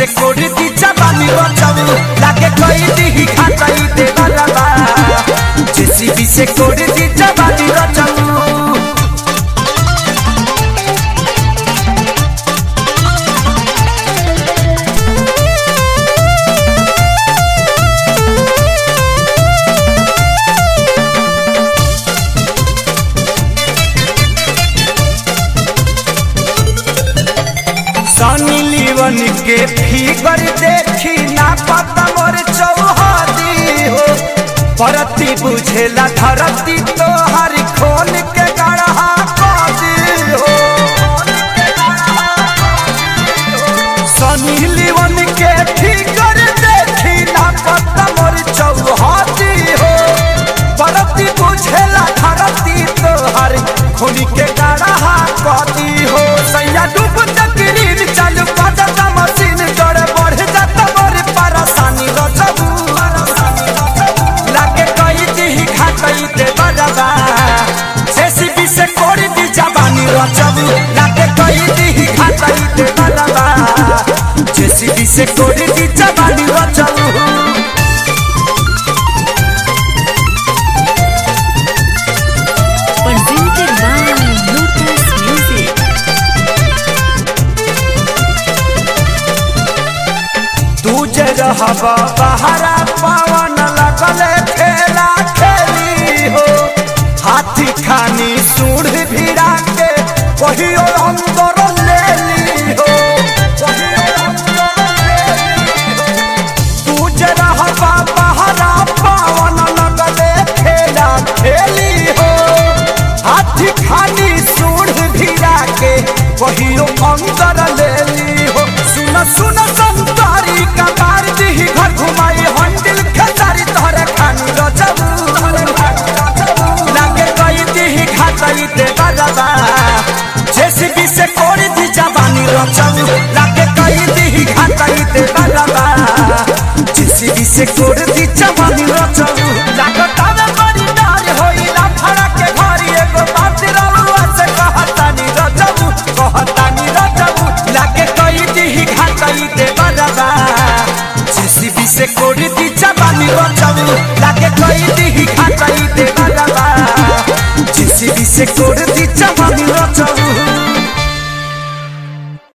से कोड़ी दी जवानी बचाऊ लागे कोई दी खाचाई दे बलबा जेसीबी से कोड़ी दी जवानी बचाऊ सनी लीवन के फिगर देखी ना पता मोर चौहदी हो परती बुझेला धरती तो हर खोल के गढ़ा कदी हो सनी लीवन के फिगर देखी ना पता मोर चौहदी हो परती बुझेला धरती तो हर खोल के गढ़ा कदी हो सैया डूब तकरीर चालू करता मशीन जोड़े बढ़ जाता बड़ी परेशानी रचबू लागे कई दी खातई दे बजबा जेसीबी से कोड़ी दी जवानी रचबू लागे कई दी खातई दे बजबा जेसीबी से कोड़ी दी जवानी रचबू presented by Lotus Music. तू जे रहबा बहरा पवन लगले खेला खेली हो हाथी खानी सूढ़ भिड़ा के कहियो अंदर ले ली हो कहियो अंदर ले ली हो। तू जे रहबा बहरा पवन लगले खेला खेली हो हाथी खानी सूढ़ भिड़ा के कहियो अंदर ले ली हो सुन सुन संतारी का मार दी घर घुमाई हंडिल खेसारी तोहरे खानी रचबू लागे कई दी खातई दे बजबा जेसीबी से कोड़ी दी जवानी रचबू लागे कई दी खातई दे बजबा जेसीबी से कोड़ी दी जवानी रचबू लागत आवे बड़ी डार होई ना फड़ा के घरी एगो बात रलुआ से कहतानी रचबू कहतानी रचबू लागे कई दी खातई दे बजबा जेसीबी से कोड़ी दी जवानी रचबू लागे कई दी खातई दे बजबा जेसीबी से कोड़ी दी जवानी रचबू